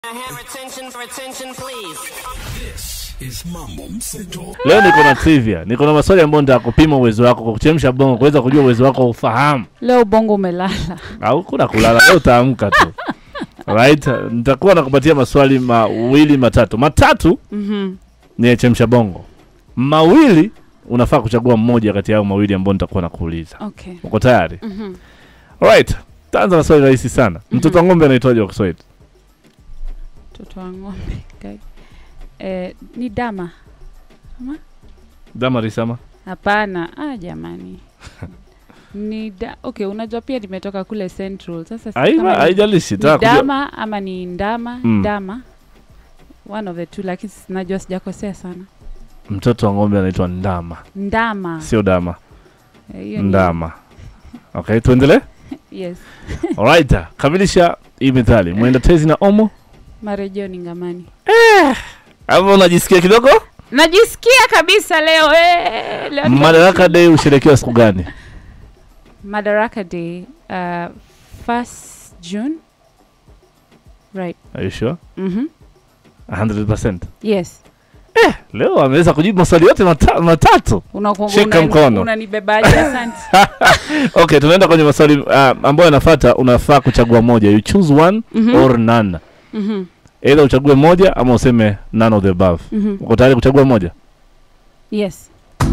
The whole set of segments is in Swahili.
have attention for attention, please. This is Mambo Mseto. leo niko na trivia niko na maswali ambayo nitaka kupima uwezo wako kwa kuchemsha bongo kuweza kujua uwezo wako wa ufahamu leo bongo umelala au kuna kulala leo utaamka tu right nitakuwa nakupatia maswali mawili matatu matatu Mhm. ni ya chemsha bongo mawili unafaa kuchagua mmoja kati yao mawili ambao nitakuwa nakuuliza okay uko tayari Mhm. right taanza na swali rahisi sana mtoto wa ng'ombe anaitwaje kwa kiswahili mtoto wa ng'ombe Kai- eh, ni dama damarisama hapana ah, jamani ni da okay unajua pia nimetoka kule central sasa sijui kama Aiba- ni- haijalishi ni taka kujua dama ama ni ndama Mm. dama one of the two lakini najua sijakosea sana mtoto wa ng'ombe anaitwa ndama ndama sio dama Eh, hiyo ni- ndama okay tuendelee yes alright kamilisha hii methali mwenda tezi na omo marejeo ni ngamani ama unajisikia kidogo najisikia kabisa leo eh, leo ni- madaraka day husherekewa siku gani madaraka day uh, first june right Are you sure? mm-hmm. 100%. yes leo ameweza kujibu maswali yote mata, matatu Unaku- Shika unani- mkono. unanibebaje asante okay tunaenda kwenye maswali uh, ambayo yanafata unafaa kuchagua moja you choose one Mhm. or none Mhm, either uchague moja ama useme none of the above mhm. uko tayari kuchagua moja yes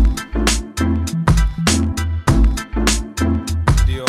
Ndio.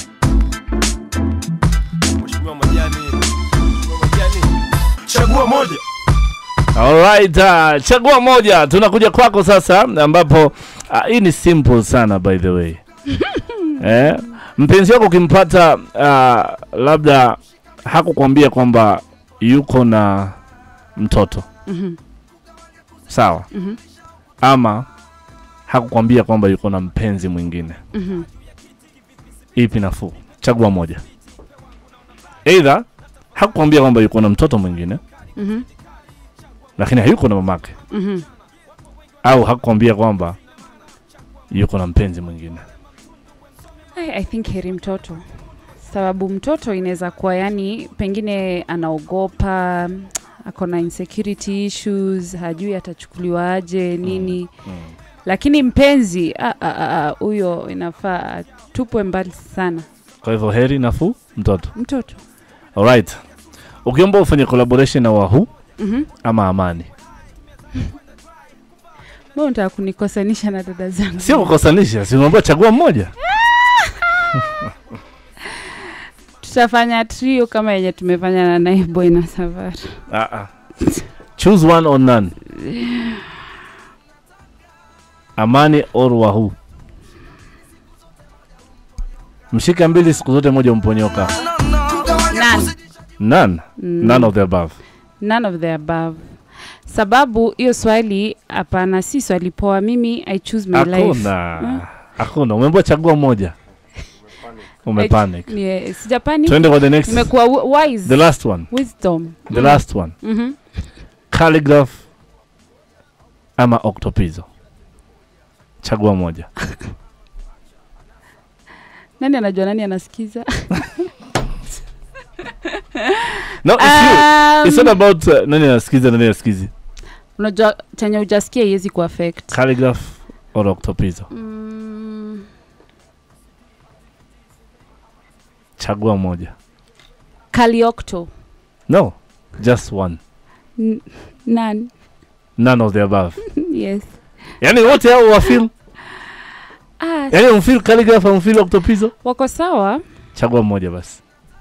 Mheshimiwa Majani. Mheshimiwa Majani. Chagua moja. Alright, uh, chagua moja. Tunakuja kwako sasa, ambapo uh, hii ni simple sana by the way eh, mpenzi wako ukimpata uh, labda hakukwambia kwamba yuko na mtoto Mhm, sawa, mhm, ama hakukwambia kwamba yuko na mpenzi mwingine, mhm. ipi nafuu? Chagua moja. Either hakukwambia kwamba yuko na mtoto mwingine, Mhm, lakini hayuko na mamake mhm. au hakukwambia kwamba yuko na mpenzi mwingine. I, I think heri mtoto sababu mtoto inaweza kuwa yani pengine anaogopa ako na insecurity issues hajui atachukuliwa aje nini lakini mpenzi ah, ah, ah, ah, huyo inafaa atupwe mbali sana Kwa hivyo heri nafuu mtoto. mtoto Alright, ukiomba ufanye collaboration na Wahoo mm-hmm. ama Amani, Mbona unataka kunikosanisha na dada zangu sio kukosanisha, si unaambiwa chagua mmoja. tutafanya trio kama yenye tumefanya na Naiboy na Savara Ah, ah. Choose one or none. Amani or Wahoo. Mshika mbili siku zote, moja umponyoka. none. None. Mm. None of the above. none of the above sababu hiyo swali hapana si swali poa mimi i choose my life Hakuna. Hakuna. Umeambiwa chagua moja. Umepanic. Ni- sijapani Twende kwa the next. nimekuwa wi- wise The last one. wisdom The last one. Mhm. Calligraph ama Octopizzo. Chagua moja. nani anajua nani anasikiza No, it's you. It's not Um, about uh, nani anasikiza nani anasikizi. unajua chenye ujasikia iwezi kuaffect Calligraph or Octopizzo. mm, Chagua moja. kaliokto No, just one. N- none None of the above. yes Yaani wote hao wafeel, ah, yaani umfeel calligraph au umfeel Octopizzo? wako sawa Chagua moja basi.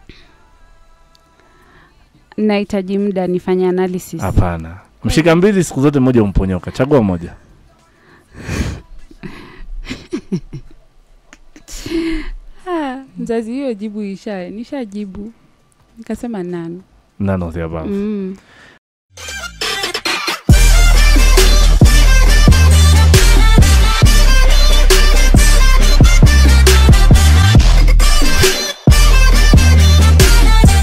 nahitaji muda nifanye analysis Hapana. Mshika mbili siku zote moja umponyoka. Chagua moja. ah, mzazi hiyo jibu isha nishajibu nikasema nane None of the above. mm.